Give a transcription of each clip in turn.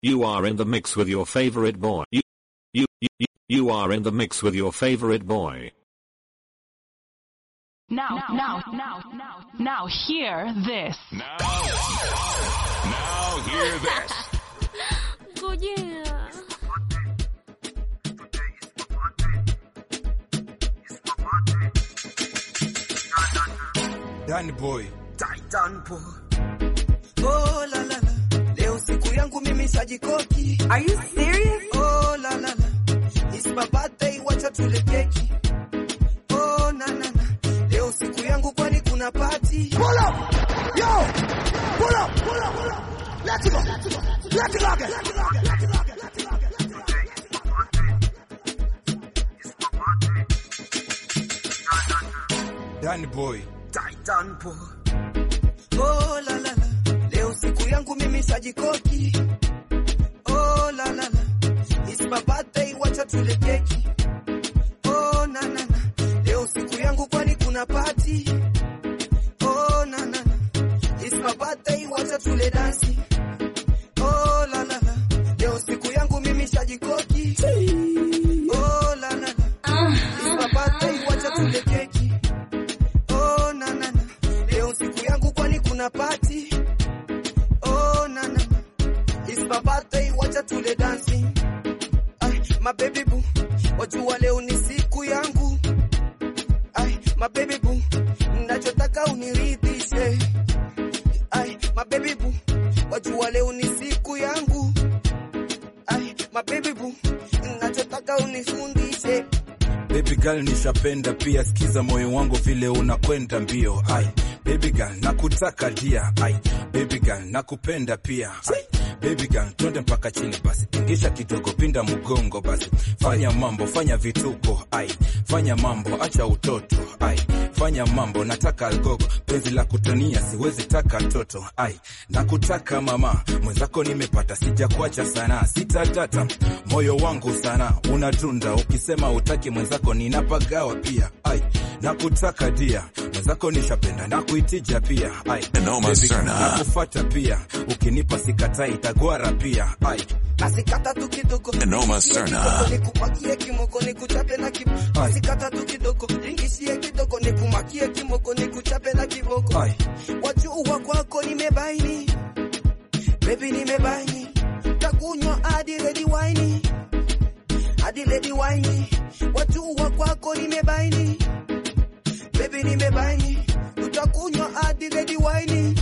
You are in the mix with your favorite boy. You, you, you, you- you are in the mix with your favorite boy. Now, now, now, now, now, hear this. Now, now hear this. Ngojea. Danny boy. Titan po. Oh la la la. Leo siku yangu mimi sajikoki. Are you serious? Oh la la la. It's my birthday wacha tule keki. Oh na na na. Leo siku yangu kwani kuna party. Pull up! Yo! Pull up! Pull up! Pull up! Let's go! Let's go! Let's go! Let's go! Let's go! Danny boy. Titan po. Oh la la la. Leo siku yangu mimi sajikoki. Oh la la la. It's my birthday wacha tule keki. Oh na na na. Leo siku yangu kwani kuna party. Oh na na na. It's my birthday wacha tule dansi. Oh la la la. Leo siku yangu mimi sajikoki. Oh la la la. It's my birthday wacha tule keki. Oh na na na. Leo siku yangu kwani kuna party. Oh na na na. It's my birthday wacha tule dancing. Ay, my baby boo. Wajua leo ni siku yangu. Ay, my baby boo. Nachotaka uniridhishe. Ay, my baby boo. Wajua leo ni siku yangu. Ay, my baby boo. Nachotaka unifundishe. Baby girl nishapenda pia, sikiza moyo wangu vile unakwenda mbio. Ai, baby girl nakutaka dia. Ai, baby girl nakupenda pia. Ai, baby girl twende mpaka chini basi, tingisha kidogo, pinda mgongo basi, fanya mambo, fanya vituko. Ai, fanya mambo, acha utoto. Ai, fanya mambo, nataka algogo, penzi la kutania, siwezi taka toto. Ai, nakutaka mama, mwenzako nimepata, sijakuacha sana, sitatata moyo wangu sana unatunda, ukisema utaki mwenzako ninapagawa pia. Ai, nakutaka dia, mwenzako nishapenda, nakuitija pia. Ai, Noma baby, sana. nakufata pia, ukinipa sikatai, itagwara pia. Ai, Nasikata tu kidogo. Noma Ningishie sana. kidogo, Nikupakie kimoko nikuchape na kiboko. Nasikata tu kidogo. Ningishie kidogo nikumakie kimoko nikuchape na kiboko. ai, Wajua kwako nimebaini. Baby nimebaini. Takunywa hadi ready wine. Hadi ready wine. Wajua kwako nimebaini. Baby nimebaini. Utakunywa hadi ready wine.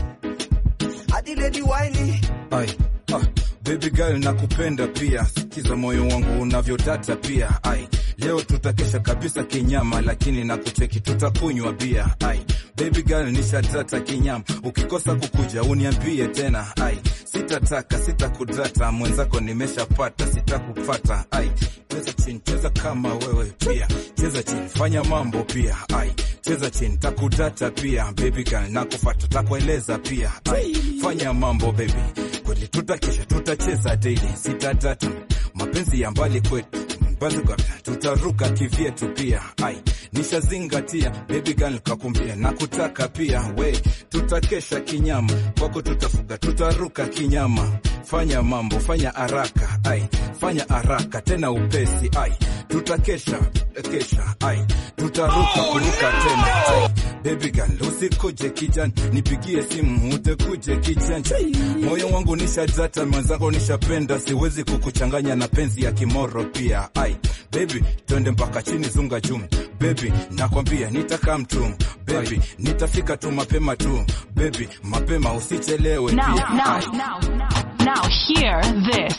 Hadi ready wine. ai. Ah, baby girl nakupenda pia, sikiza moyo wangu unavyotata pia. Ai, leo tutakesha kabisa kinyama, lakini nakucheki tutakunywa bia. Ai, baby girl nishatata kinyama, ukikosa kukuja uniambie tena. Ai, sitataka sitakudata, mwenzako nimeshapata, sitakupata. Ai, cheza chini, cheza kama wewe pia, cheza chini, fanya mambo pia. Ai, cheza chini, takudata pia. Baby girl nakufata, takueleza pia. Ai, fanya mambo baby, kweli tutakesha, tutacheza daily, sitatata mapenzi ya mbali kwetu basi kwa tutaruka kivyetu pia. Ai, nishazingatia baby girl, kakumbia na kutaka pia we, tutakesha kinyama kwako, tutafuga tutaruka kinyama. Fanya mambo, fanya haraka, ai, fanya haraka tena upesi, ai, tutakesha kesha, ai, tutaruka kuruka tena, ai, baby girl, usikuje kijani, nipigie simu utekuje kijanja, moyo wangu nishajata, mwenzako nishapenda, siwezi kukuchanganya na penzi ya kimoro pia, ai, baby, twende mpaka chini, zunga juu, baby, nakwambia nitaka mtu, baby, nitafika tu mapema tu, baby, mapema usichelewe Now, pia, now, ai, now, now, now, hear this.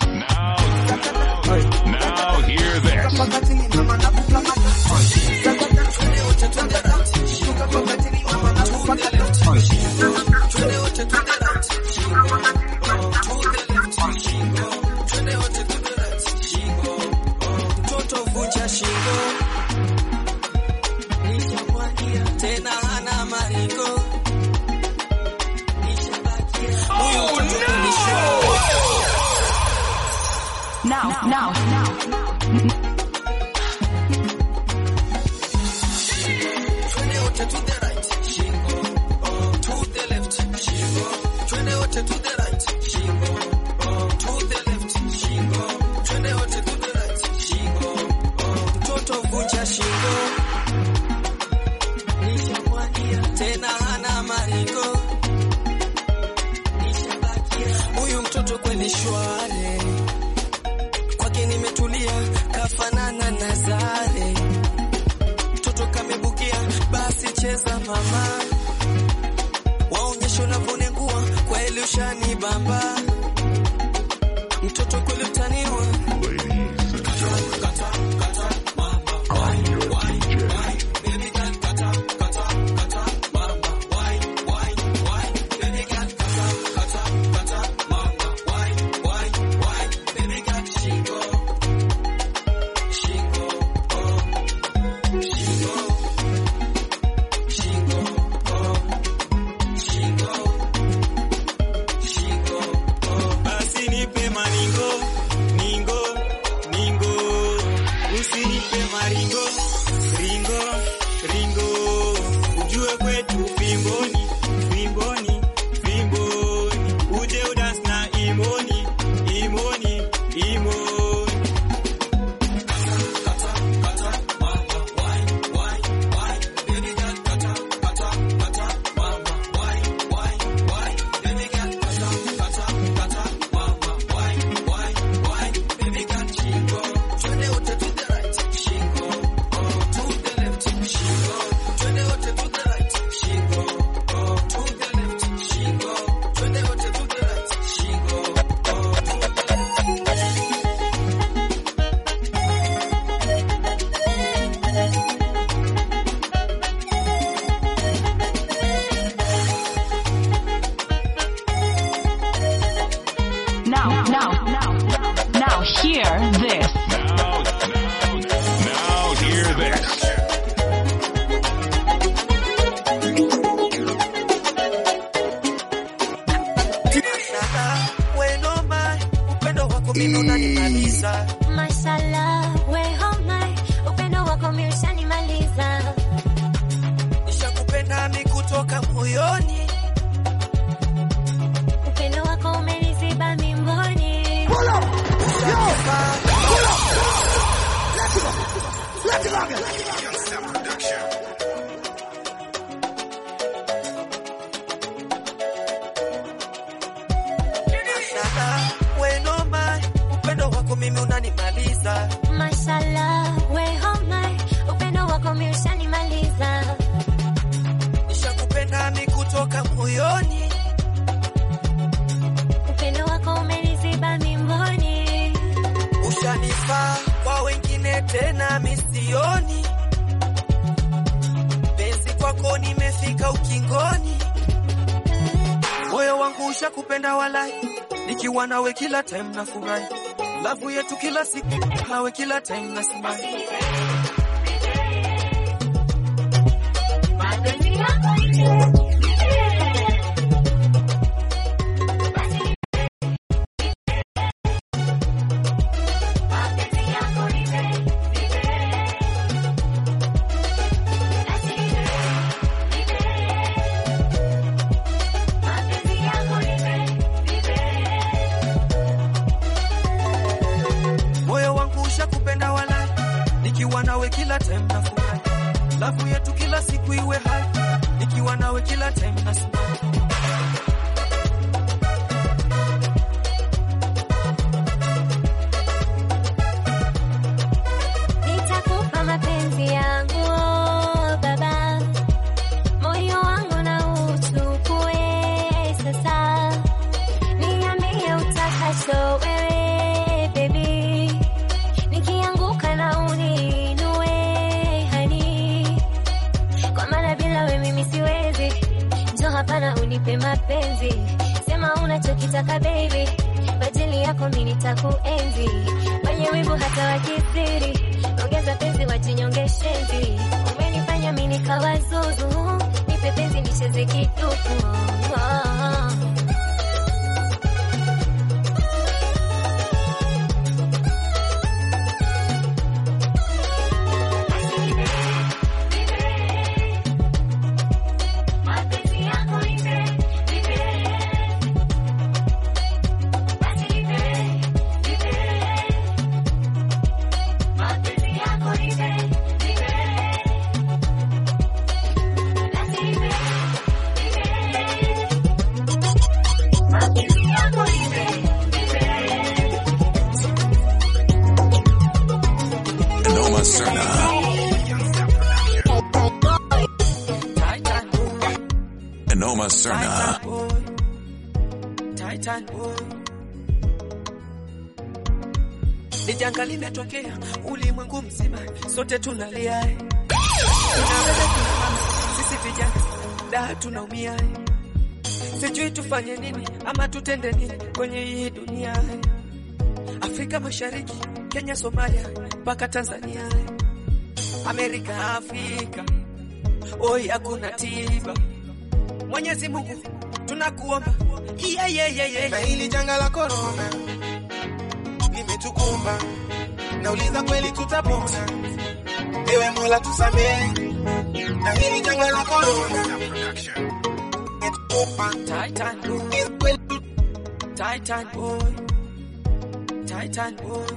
Now hear this. Mtoto vunja shingo, nishamwagia tena hana maringo. Huyu mtoto ni show. Now, now, now, Twende wote to the right, shingo. Oh, to the left, shingo. Twende wote to the right, shingo. Oh, to the left, shware, kwake nimetulia, kafanana na Zare, mtoto kamebukia, basi cheza mama, waonyesha unavyonengua, kwa eli ushani bamba, mtoto kweli utaniwa Basi nipe maringo, ningo, ningo. Usinipe maringo, ringo, ringo. Ujue kwetu fimboni, fimboni, fimboni. Uje udance na imoni, imoni, imoni. Now, now, now, now, hear this. Now, now, now hear this. Mashallah, weno mai, upendo wako mimi unanimaliza. Mashallah, we homa, upendo wako mimi ushanimaliza. Nishakupenda mi kutoka moyoni, Upendo wako umeniziba mimboni. Pull up. Yo. Pull up. Let's go. Let's go again. Mashallah, weno mai, upendo wako mimi unanimaliza. Mashallah, we homa, upendo wako mimi ushanimaliza. Nishakupenda mi kutoka moyoni, Upendo wako umeniziba mimboni. ushanifaa kwa wengine tena misioni. Penzi kwako nimefika ukingoni, moyo wangu ushakupenda walai, nikiwa nawe kila time na furahi, lavu yetu kila siku nawe kila time na simai moyo wangu ushakupenda walai, nikiwa nawe kila time na furahi, lavu yetu kila siku iwe hai, nikiwa nawe kila time na simai Nitakupa mapenzi yangu baba, moyo wangu na uchukue sasa, niambie utakacho wewe baby, nikianguka na uniinue hani, kwa maana bila we mimi siwezi, njo hapana unipe mapenzi, sema unachokitaka baby, kwa ajili yako mimi nitakuenzi, wenye wivu hata wakithiri, ongeza penzi wajinyonge shenzi, umenifanya mimi nikawa zuzu, nipe penzi nicheze kiduku oh. Caserna. Titan boy. Titan boy. Ni janga limetokea ulimwengu mzima, sote tunalia. Tunabeba kina mama, sisi vijana da tunaumia. Sijui tufanye nini ama tutende nini kwenye hii dunia. Afrika Mashariki, Kenya, Somalia mpaka Tanzania, Amerika, Afrika, oi hakuna tiba. Mwenyezi Mungu tunakuomba, yeah, yeah, yeah, yeah. na hili janga la korona limetukumba, nauliza kweli tutapona? Ewe Mola tusamehe, na hili janga la korona limetukumba, Titan boy, kweli Titan boy, Titan boy.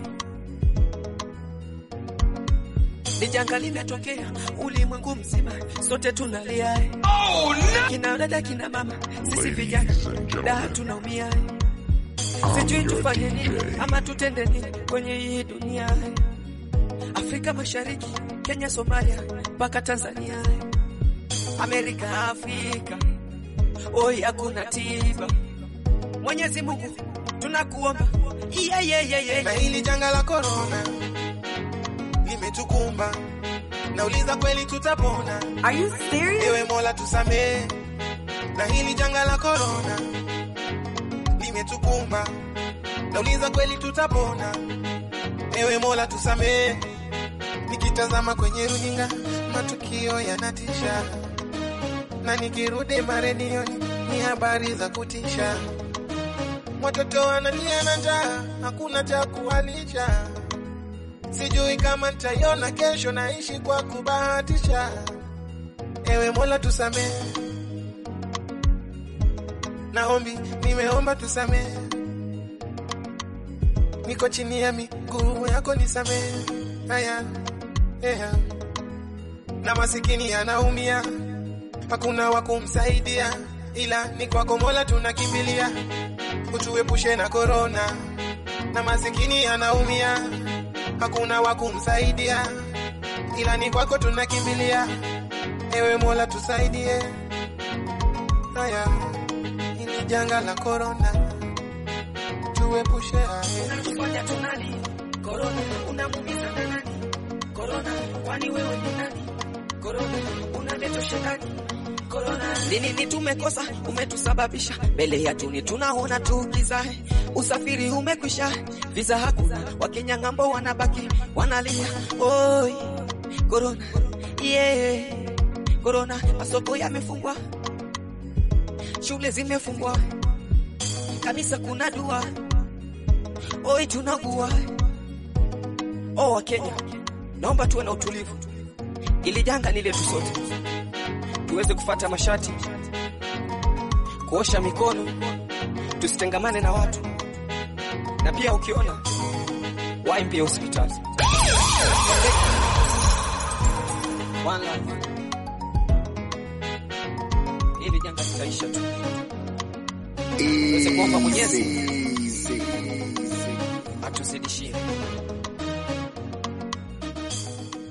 Ni janga limetokea ulimwengu mzima, sote tunalia. Oh, no! Kina dada kina mama, sisi vijana da tunaumia. Sijui tufanye nini ama tutende nini kwenye hii dunia. Afrika Mashariki, Kenya, Somalia mpaka Tanzania, Amerika, Afrika, oi hakuna tiba. Mwenyezi Mungu tunakuomba, yeah, yeah, yeah, yeah. na hili janga la korona limetukumba, nauliza kweli tutapona? Are you serious? Ewe Mola tusamehe, na hili janga la korona limetukumba, nauliza kweli tutapona? Ewe Mola tusamehe. Nikitazama kwenye runinga matukio yanatisha, na nikirudi maredioni ni habari za kutisha. Watoto wanalia na njaa, hakuna cha kuwalisha. Sijui kama nitaiona kesho, naishi kwa kubahatisha. Ewe Mola tusamehe, naombi nimeomba tusamehe, niko chini ya miguu yako nisamehe. Haya, yeah. Na masikini yanaumia, hakuna wa kumsaidia, ila ni kwako Mola tunakimbilia, utuepushe na korona. Na masikini yanaumia, hakuna wa kumsaidia, ila ni kwako tunakimbilia, ewe Mola tusaidie. Haya, hili janga la korona tuepushe. Haya. Unatufanya tunali korona, unamuumiza na nani? Korona, kwani wewe ni nani? Korona, unaleta shetani. Korona, ni nini tumekosa? Umetusababisha mbele ya tuni, tunaona tu giza. Usafiri umekwisha, visa hakuna, Wakenya ng'ambo wanabaki wanalia. Oi, korona, yeah, korona, masoko yamefungwa, shule zimefungwa, kanisa kuna dua Oi, tunagua. Oh, Wakenya, naomba tuwe na utulivu, ili janga ni letu sote, tuweze kufata mashati, kuosha mikono, tusitengamane na watu, na pia ukiona wahi pia hospitali. One love. Hili janga litaisha tu, tuweze kuomba Mwenyezi atuzidishie.